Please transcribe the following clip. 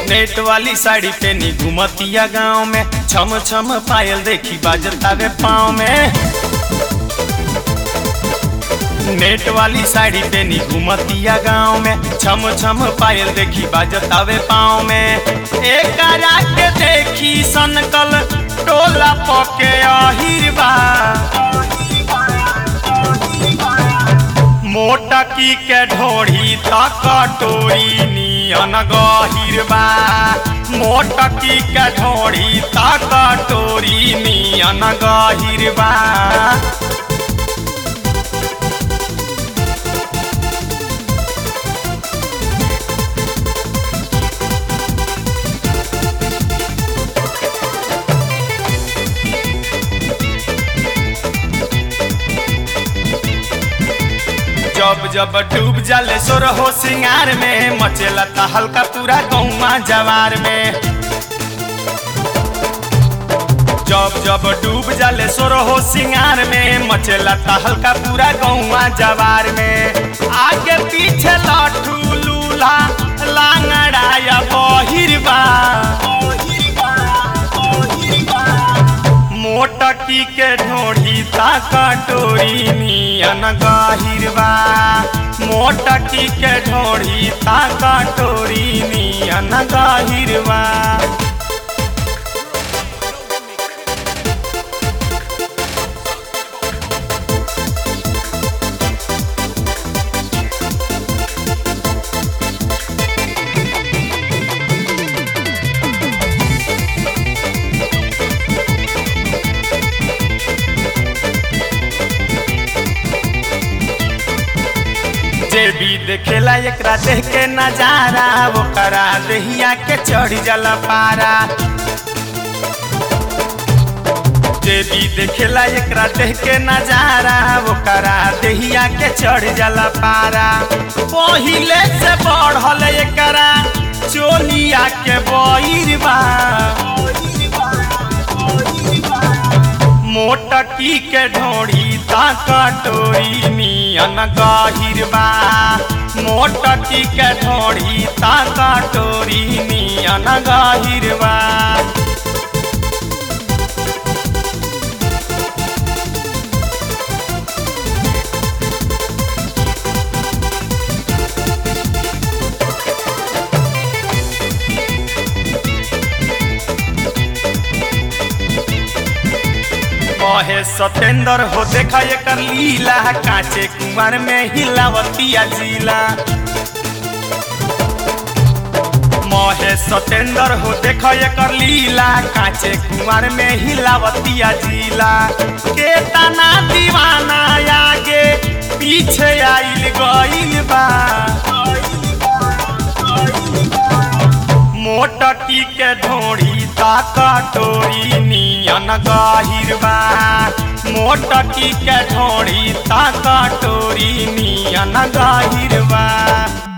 net वाली साड़ी पेनी घुमतिया गाँव में छम छम पायल देखी बाजतावे पाँव में नेट वाली साड़ी पेनी घुमतिया गाँव में छम छम पायल देखी बाजतावे पाँव में एक के देखी सनकल टोला पके अहिरबा मोटकी के ढोढ़ी तक टोरी नियन गहिरबा मोटकी के ढोढ़ी तक टोरी नियन गहिरबा जब जब डूब जाले सोर हो सिंगार में मचेला ता हल्का पूरा गौवा जवार में जब जब डूब जाले सोर हो सिंगार में मचेला ता हल्का पूरा गौवा जवार में आगे पीछे लाठू लूला लांगड़ा या बहिरबा मोटकी के ढोढ़ी ता कटोरी नियन गहिरबा मोटकी के ढोढ़ी ता कटोरी नियन गहिरबा जे भी देखेला एकरा देख के नजारा वो करा देहिया के चढ़ जला पारा जे भी देखेला एकरा देख के नजारा वो करा देहिया के चढ़ जला पारा पहिले से बढ़ल एकरा चोलिया के बहिरबा मोटकी के ढोढ़ी ता कटोरी नियन गहिरबा मोटकी के ढोढ़ी ता कटोरी नियन गहिरबा कहे सतेंद्र हो देखा एकर लीला कांचे कुमार में हिलावतिया जिला महे सतेंद्र हो देखा एकर लीला कांचे कुमार में हिलावतिया जिला के तना दीवाना आगे पीछे आइल गइल बा मोटकी के ढोढ़ी ता कटोरी नियन गहिरबा मोटकी के ढोढ़ी ता कटोरी नियन गहिरबा